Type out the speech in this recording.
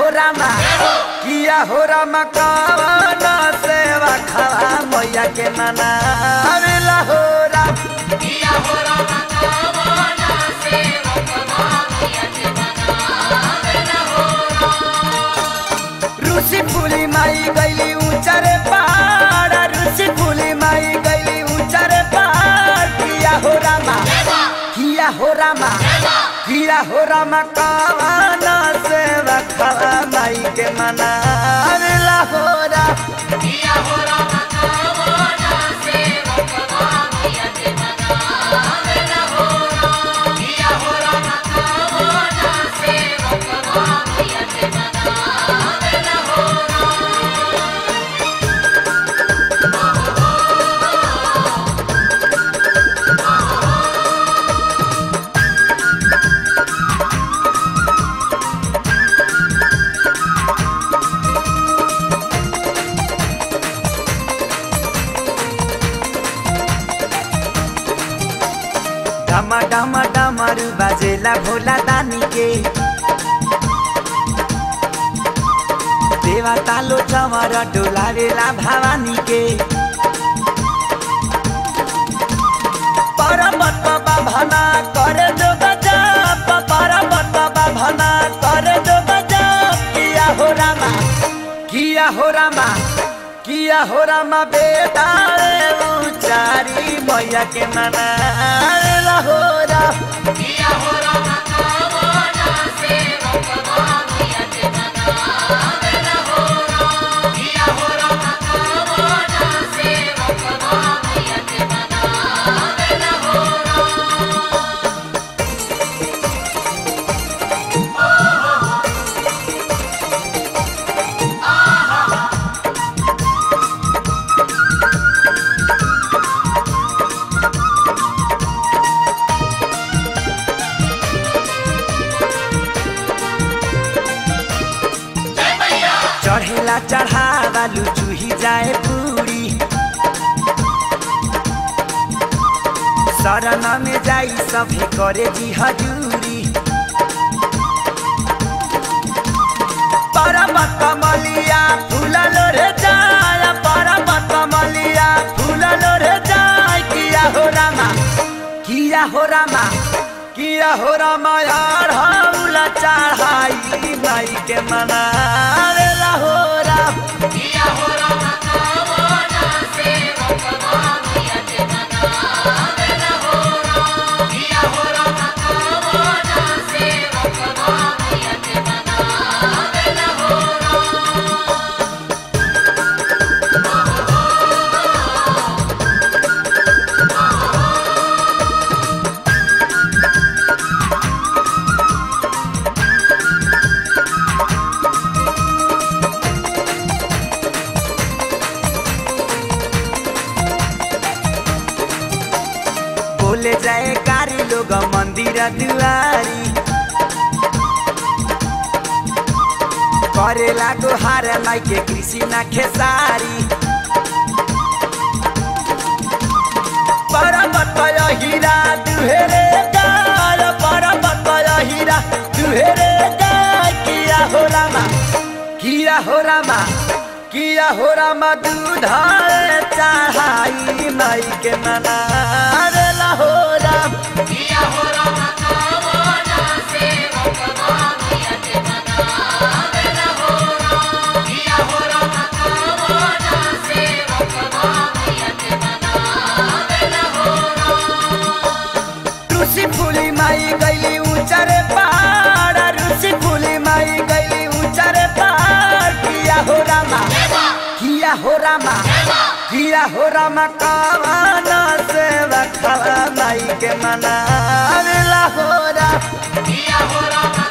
हो रामा किया हो रामा कवन सेवा खवा मैया के मना आवेला हो राम रुसी फूली माई गईली ऊंचारे पहाड़ रुसी फूली माई गईली ऊंचारे पहाड़ किया हो रामा किया हो रामा किया हो रामा कवन सेवा खवा माई के मना आवेला हो राम डमा डमा डमरू बाजेला भोला दानी के देवा तालो चमर डोलावेला भवानी के परमत भना करे जो गजब परमत भना करे जो गजब किया हो रामा किया हो रामा किया हो रामा बेटा रे उचारी मैया के मना हो राम चढ़ेला चढ़ावा लुचुही जाए पूरी शरण में जाई सभी करे जी हजूरी परम कमलिया फूललो रे जाय परम कमलिया फूललो रे जाय किया हो रामा किया हो रामा किया हो रामा यार हौला चढ़ाई माई के मना ला हो राम बोले जाए कारी लोग मंदिर दुआरी करे लागो हार माई के कृषि ना खेसारी परमत हीरा दुहेरे गाय परमत हीरा दुहेरे गाय किया हो रामा किया हो रामा किया हो रामा दूधाए चढ़ाई माई के मना ला हो राम रुसी फूली माई गईली ऊंचारे पहाड़ रुसी फूली माई गईली ऊंचारे पहाड़ किया हो रामा किया हो रामा किया हो रामा कवन सेवा खवा माई के मना ला हो राम Kia ora